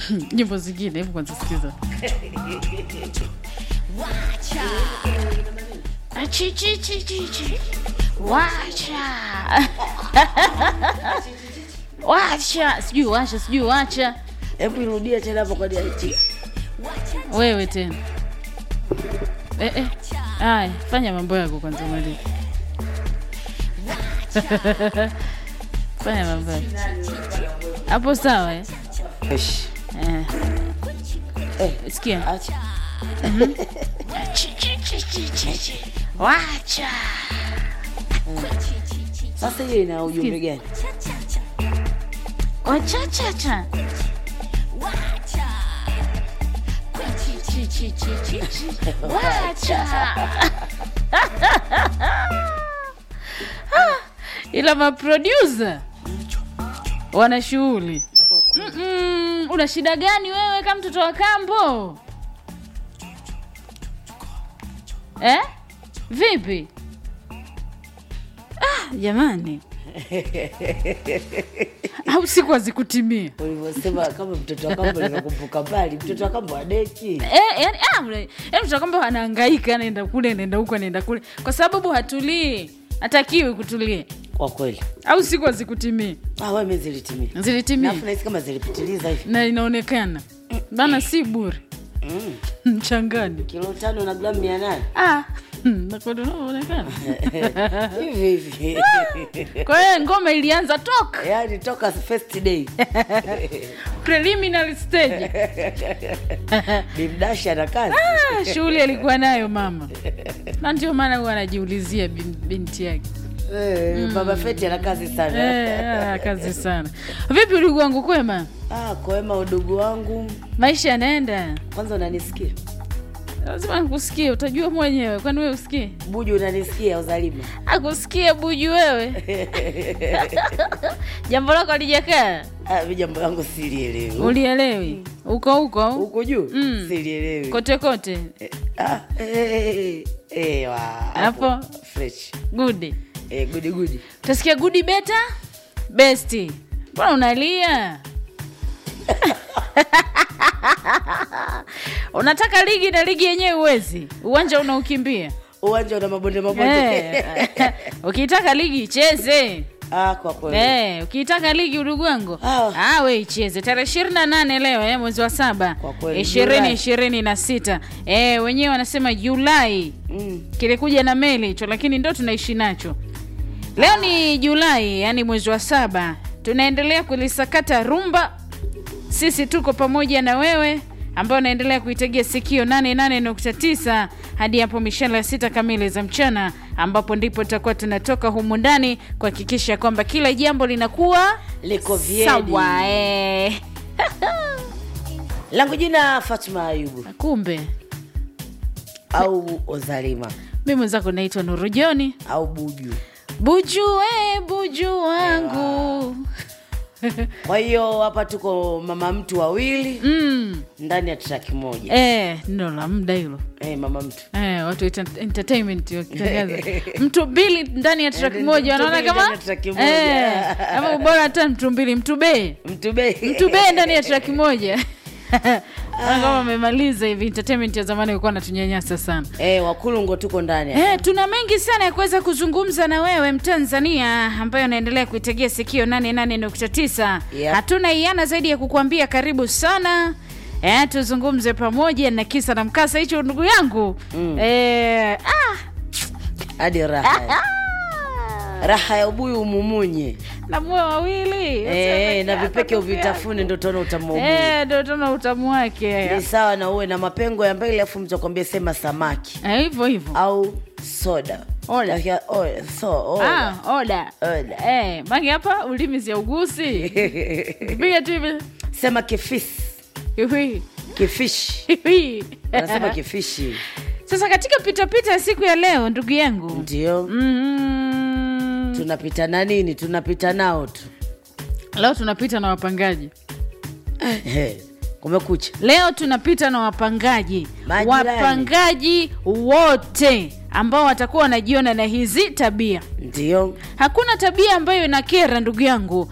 nyimbo zingine hebu kwanza sikiza Achi, chi, chi, chi, chi. wacha wacha sijui wacha sijui wacha Hebu irudia tena hapo kwa DIT. wewe tena eh, eh. Aya, fanya mambo yako kwanza mali fanya mambo yako hapo sawa eh? Esh. Eh. Eh, sikia acha. Chi, chi, chi, chi, chi, chi. wacha Sasa hiyo ina ujumbe gani? wachachacha Chi, chi, chi, chi, chi. wacha Ah, ila maprodusa wana shughuli Mm-mm, una shida gani wewe kama mtoto wa kambo eh? vipi ah, jamani au siku hazikutimia Ulivyosema kama mtoto wa kambo nikakumbuka mbali, mtoto wa kambo adeki. Eh, yani, ah, mle- yani mtoto kwamba anahangaika anaenda kule anaenda huku anaenda kule kwa sababu hatulii hatakiwi kutulia Kwa kweli. au siku hazikutimia Ah, wewe mimi zilitimia. zilitimia Alafu nahisi kama zilipitiliza hivi. na inaonekana bana si bure Mm. mchangani Kilo tano na gramu mia nane. ah, nakwenda unavyoonekana Hivi hivi. kwa hiyo ngoma ilianza toka Yaani toka first day. preliminary stage Bimdashi ana kazi. ah, shughuli alikuwa nayo mama na ndio maana huwa anajiulizia bin, binti yake Eh, Baba Feti ana kazi sana. eh, ah, kazi sana vipi uligu wangu kwema Ah, kwema udugu wangu. maisha yanaenda Kwanza unanisikia? lazima nikusikie utajua mwenyewe kwani wewe usikie Buju unanisikia uzalima? akusikie buju wewe jambo lako alijakaa Ah, mimi jambo langu silielewi. ulielewi uko huko Huko juu? Mm. Silielewi. kote kote Eh, ah, eh, eh, eh, wa. Hapo. Fresh. gudi Eh, gudi gudi. utasikia gudi beta besti mbona unalia unataka ligi na ligi yenyewe uwezi uwanja unaukimbia Uwanja una mabonde mabonde. Eh, ukitaka ligi icheze Ah, kwa kweli. Eh, ukiitaka ligi udugu wangu Ah. ah, we icheze tarehe ishirini na nane leo eh, mwezi wa saba Kwa kweli, ishirini Julai. ishirini na sita eh, wenyewe wanasema Julai Mm. kilikuja na meli hicho, lakini ndo tunaishi nacho leo. Ni Julai, yani mwezi wa saba, tunaendelea kulisakata rumba. Sisi tuko pamoja na wewe ambao unaendelea kuitegea sikio 88.9 hadi hapo mishale ya sita kamili za mchana, ambapo ndipo tutakuwa tunatoka humu ndani kuhakikisha kwamba kila jambo linakuwa Liko vyedi. sawa. Eh. Langu jina Fatuma Ayubu Kumbe au Ozalima mi mwenzako naitwa Nuru Joni au Buju. Buju, we buju wangu Kwa hiyo hapa tuko mama mtu wawili mm. ndani ya traki moja. Eh, ndo la muda hilo Eh, mama mtu. Eh, watu wa enta- entertainment wakitangaza mtu mbili ndani ya track Mtu moja wanaona mbili kama ndani ya track moja. Eh, ama bora hata mtu mbili mtu bee Mtu be. mtu bee ndani ya track moja Naona kama amemaliza hivi entertainment ya zamani ilikuwa natunyanyasa sana Eh, wakulungo tuko ndani. Eh, tuna mengi sana ya kuweza kuzungumza na wewe Mtanzania ambaye unaendelea kuitegea sikio 88.9. Yep. Hatuna iana zaidi ya kukuambia karibu sana. Eh, tuzungumze pamoja na kisa na mkasa hicho ndugu yangu. Mm. Eh, ah, Hadi raha. Raha ya ubuyu umumunye. na moyo wawili. Eh, na vipeke uvitafune ndo utaona utamu wa ubuyu. Eh, ndio tuna utamu wake. Ni sawa na uwe na mapengo ya mbele afu mtu akwambie sema samaki Eh, hivyo hivyo. au soda. Oda. Lakia- oh, so, oda. Ah, oda. Oda. Eh, mangi hapa ulimi si ugusi. Piga tu hivi. Sema kifisi. Hivi. Kifishi. Hivi. Anasema kifishi. Sasa katika pitapita ya siku ya leo ndugu yangu Ndio. mm, Tunapita na nini? Tunapita nao tu. leo tunapita na wapangaji Eh, Kumekucha. leo tunapita na wapangaji Majirani. wapangaji wote ambao watakuwa wanajiona na hizi tabia Ndio. hakuna tabia ambayo inakera ndugu yangu